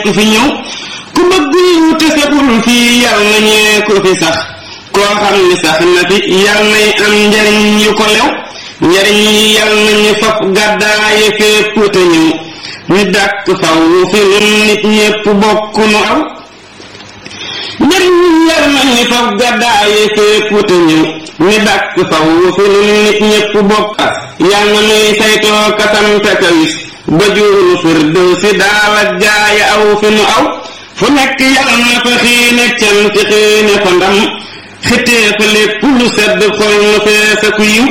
ku fi ñëw ku bëgg yiw te saxul fii yal na ñee ku fi sax koo xam ni sax na fi yal nay am njariñ yu ko lew njariñ yi yal nañu fab gàddaaye fépp te ñëw ñu dàkk faw fi nun nit ñépp bokk nu aw njariñ yi yal nañu fab gàddaaye fépp te ñëw ñu dàkk faw fi nun nit ñépp bokk yal na nuy saytoo kasanta kawis ba juunu firdew si daal ak jaaya aw fi nu aw fu nekk yal na fa xiine cant xiine fa ndam xitee fa lépp lu sedd xol nu feesa ku yiw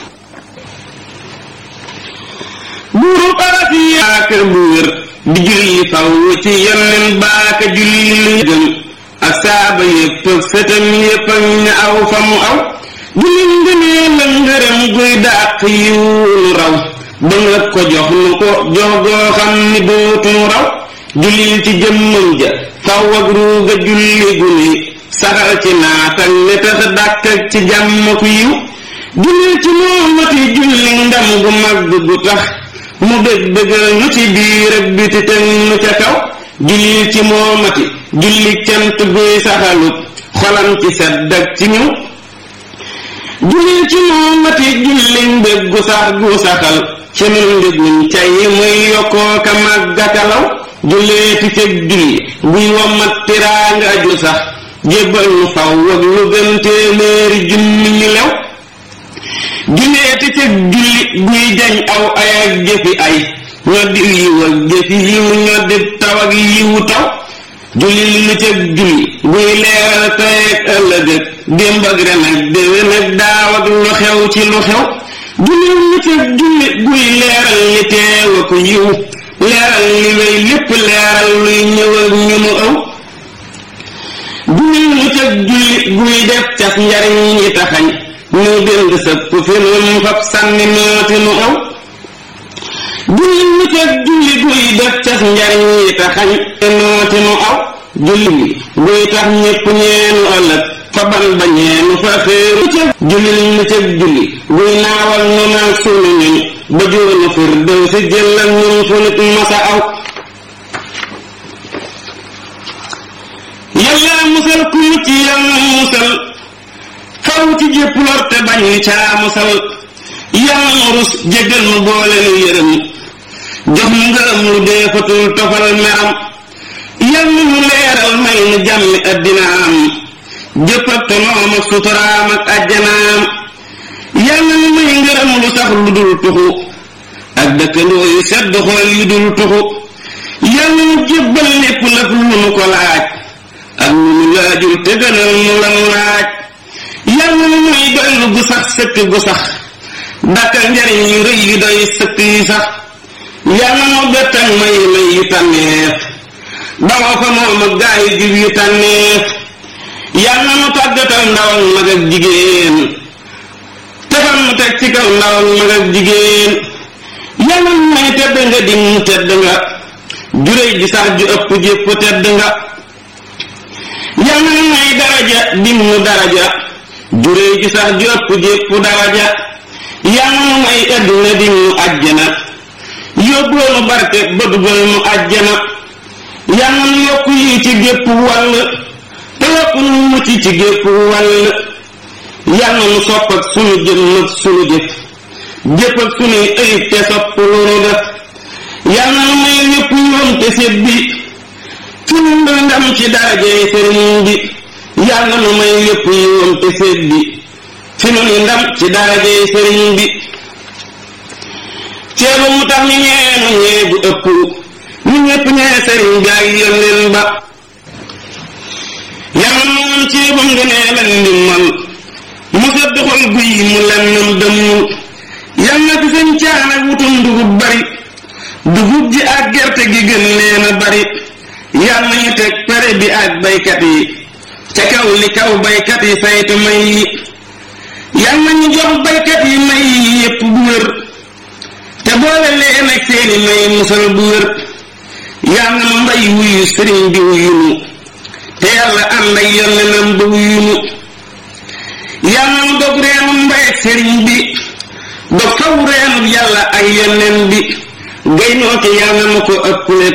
buuru arasi yaaka bu wér di julli faw ci yonnen baaka julli lu gën ak saaba yépp ak sëtam yépp ak ña aw fa mu aw julli ngënee la ngërëm guy dàq yiw nu raw ba nga ko jox nu ko jox goo xam ni dootu nu raw jullil ci jëmmam ja faw ak ruuga julli gu ni saxal ci naatal ne tax dàkk ak ci jàmm ku yiw jullil ci moomati julli ndam gu mag gu tax mu bég bégal nu ci biir ak biti teg nu ca kaw jullil ci moomati julli cant guy saxalut xolam ci sedd ak ci ñëw jullil ci moomati julli mbég gu sax gu saxal ci nun mbéguñ cay muy yokkoo ka màggatalaw julleeti cëg julli guy wommat tiraanga ju sax jébbal nu faw ak lu gën téeméeri junni ñu lew julleeti cëg julli guy jañ aw ay ak jëfi ay ñoddi yiw ak jëfi yiw ñoddi taw ak yiwu taw julli li nu cëg julli guy leeral tey ak ëllëg ak démb ak ren ak déwén ak daaw ak lu xew ci lu xew julli lu cëg julli guy leeral li teew ak yiw leeral li wéy lépp leeral luy ñëwal ñu nu ëw julli lu cëg julli guy def cas njariñ yi taxañ nu dënd sëpp fi nun fab sànni nooti nu aw julli lu cëg julli guy def cas njariñ yi taxañ nooti nu aw julli guy tax ñépp ñeenu ëllëg fa ban ba ñeenu fa xéeru cëg julli lu cëg julli guy naawal nu naag sunu ñun ba joonu fir dëw si jëllal ñun fu nit masa aw yàlla musal ku mucc yàlla musal faw ci jépp lor te bañ caa musal yàlla nu rus jéggal nu boole nu yërëm jox nu ngërëm lu deefatul tofal meram yàlla nu leeral may nu jàmmi addinaam jëpp ak tonoom ak suturaam ak ajjanaam yàlla nu may ngërëm lu sax lu dul tuxu ak dëkkandoo yu sedd xol yu dul tuxu yàlla nu jébbal lépp lëf lu nu ko laaj ak lu nu laajul te gënal nu lan laaj yàlla nu may doylu gu sax sëkk gu sax dakkal njariñ yu rëy yu doy sëkk yu sax yàlla nu bettak may may yu tànneef dawoo fa moom ak gaa yu jub yu tànneef yàlla nu tàggatal ndawal mag ak jigéen tefal nu teg ci kaw ndawal mag ak jigéen yàlla nu may tedd nga dim mu tedd nga juréy ji sax ju ëpp jépp tedd nga yàlla nu may daraja dim mu daraja juréy ji sax ju ëpp jépp daraja yàlla nu may adduna dim mu ajjana yóbboo nu barke ba dugal nu ajjana yàlla nu yokk yi ci gépp wàll te yokk nu mucc ci gépp wàll yàlla nu sopp ak sunu jëm ak sunu jëf jëpp ak sunuy ayib te sopp lu nu def yàlla nu may ñépp yoon te sét bi sunu ndam ci darajey sëriñ bi yàlla nu may ñépp yoon te sét bi sunu ndam ci darajey sëriñ bi ceebu mu tax ni ñeenu ñee bu ëpp ñu ñépp ñee sëriñ bi ak yónneen ba yàlla nu woon ceebam ngënee lan ndimmal mu sedd xol guy mu lennam dëmmul yal na fi sëñ caan ak wutum dugub bari dugub ji ak gerte gi gën leen a bari yal nañu teg pere bi ak baykat yi ca kaw li kaw baykat yi saytu may yi yal nañu jox baykat yi may yi yépp bu wér te boole leen ak seeni may musal bu wér yal na ma mbay wuyu sëriñ bi wuyu nu te yàlla ànd ak yonnenam ba wuyu nu yal na mu dog reenu mbay ak sëriñ bi dog faw reenu yàlla ak yonnen bi gaynoo ki yal na ma ko ëppale